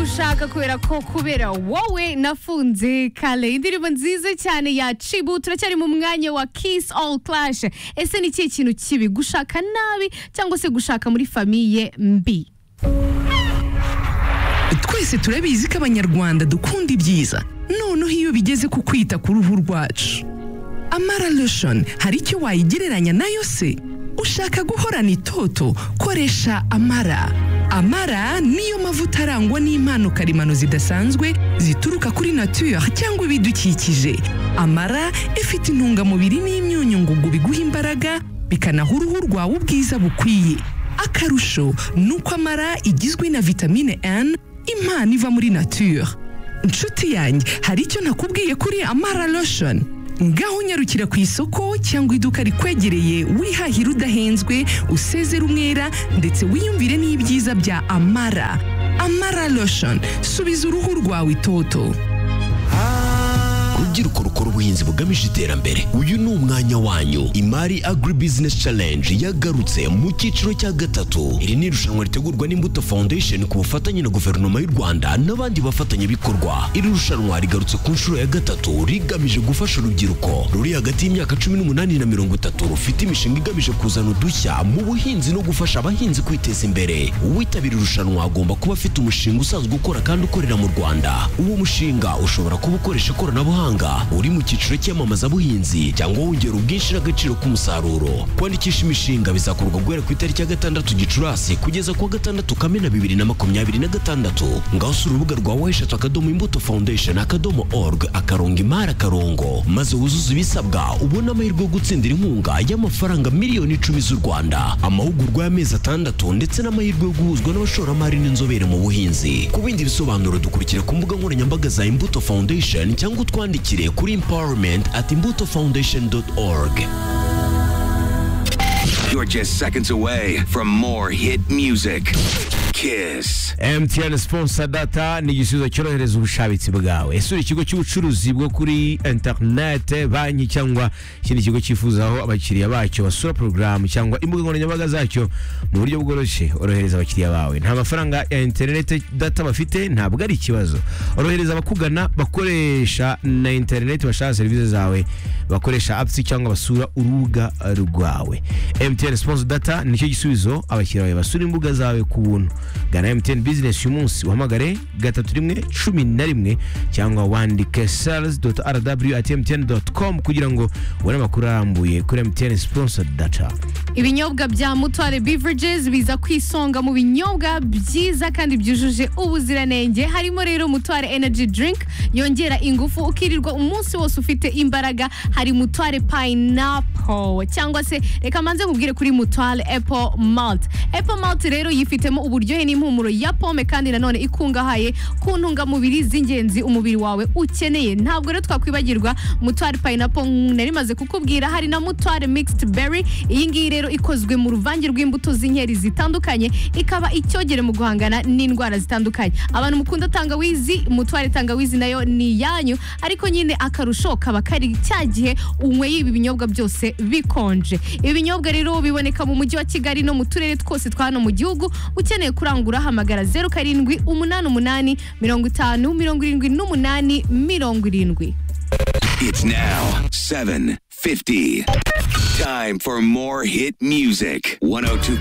ndashaka kubera ko kubera wowe nafunze kale indirimbo nziza cyane ya cibu turacyari mu mwanya wa kiss all clash ese ni ikihe kintu kibi gushaka nabi cyangwa se gushaka muri famiye mbi twese turabizi ko abanyarwanda dukunda ibyiza noneho iyo bigeze ku kwita ku ruhu rwacu amara lotion hari icyo wayigereranya nayo se ushaka guhorana itoto koresha amara amara niyo mavuta arangwa n'impano karemano zidasanzwe zituruka kuri nature cyangwa ibidukikije amara ifite intungamubiri n'imyunyu ngugu biguha imbaraga bikanaha uruhu rwawe ubwiza bukwiye akarusho ni uko amara igizwe na vitamine n impano iva muri nature inshuti yanjye hari icyo nakubwiye kuri amara lotion ngaho unyarukira ku isoko cyangwa iduka rikwegereye wihahira udahenzwe usezera umwera ndetse wiyumvire n'ibyiza bya amara amara lotion subiza uruhu rwawe itoto rubyiruko rukora ubuhinzi bugamije iterambere uyu ni umwanya wanyu imari agri business challenge yagarutse mu cyiciro cya gatatu iri ni irushanwa ritegurwa n'imbuto foundation ku bufatanye na guverinoma y'u rwanda n'abandi bafatanyabikorwa iri rushanwa rigarutse ku nshuro ya gatatu rigamije gufasha urubyiruko ruri hagati y'imyaka cumi n'umunani na mirongo itatu rufite imishinga igamije kuzana udushya mu buhinzi no gufasha abahinzi kwiteza imbere uwitabira irushanwa agomba kuba afite umushinga usanzwe ukora kandi ukorera mu rwanda uwo mushinga ushobora kuba ukoresha ikoranabuhanga mahanga uri mu cyiciro cy'iyamamazabuhinzi cyangwa wongera ubwinshi n'agaciro k'umusaruro kwandikisha imishinga bizakorwa guhera ku itariki ya gatandatu gicurasi kugeza ku wa gatandatu kamena bibiri na makumyabiri na gatandatu ngaho usura urubuga rwa weshatu akadomo imbuto foundation akadomo org akarongo imari akarongo maze wuzuze ibisabwa ubone amahirwe yo gutsindira inkunga y'amafaranga miliyoni icumi z'u rwanda amahugurwa y'amezi atandatu ndetse n'amahirwe yo guhuzwa n'abashoramari n'inzobere mu buhinzi ku bindi bisobanuro dukurikira ku mbuga nkoranyambaga za imbuto foundation cyangwa utwandike twandikire kuri empowerment at imbuto foundation org You're just seconds away from more hit music. Kiss. MTN sponsor data ni igisubizo cyorohereza ubushabitsi bwawe isura ikigo cy'ubucuruzi bwo kuri internet banki cyangwa ikindi kigo cyifuzaho abakiriya bacyo basura porogaramu cyangwa imbuga nkoranyambaga zacyo mu buryo bworoshye orohereza abakiriya bawe nta mafaranga ya interineti data bafite ntabwo ari ikibazo orohereza abakugana bakoresha na interineti bashaka serivisi zawe bakoresha apps cyangwa basura urubuga rwawe MTN sponsor data nicyo gisubizo abakiriya bawe basura imbuga zawe ku buntu gana MTN business uyu munsi uhamagare gatatu rimwe cumi na rimwe cyangwa wandike sales rw at mtn com kugira ngo ubone amakuru arambuye kuri MTN sponsor data ibinyobwa bya mutware beverages biza ku isonga mu binyobwa byiza kandi byujuje ubuziranenge harimo rero mutware energy drink yongera ingufu ukirirwa umunsi wose ufite imbaraga hari mutware pineapple cyangwa se reka manze nkubwire kuri mutware apple malt apple malt rero yifitemo uburyohe n'impumuro ya pome kandi nanone ikungahaye ku ntungamubiri z'ingenzi umubiri wawe ukeneye ntabwo rero twakwibagirwa mutware pineapple nari maze kukubwira hari na mutware mixed berry iyi ngiyi rero ikozwe mu ruvange rw'imbuto z'inkeri zitandukanye ikaba icyogere mu guhangana n'indwara zitandukanye abantu mukunda tangawizi mutware tangawizi nayo ni iyanyu ariko nyine akarusho kaba kari cya gihe unyweye ibi binyobwa byose bikonje ibi binyobwa rero biboneka mu mujyi wa kigali no mu turere twose twa hano mu gihugu ukeneye kurangura hamagara zeru karindwi umunani umunani mirongo itanu mirongo irindwi n'umunani mirongo irindwi It's now 7:50. Time for more hit music. 102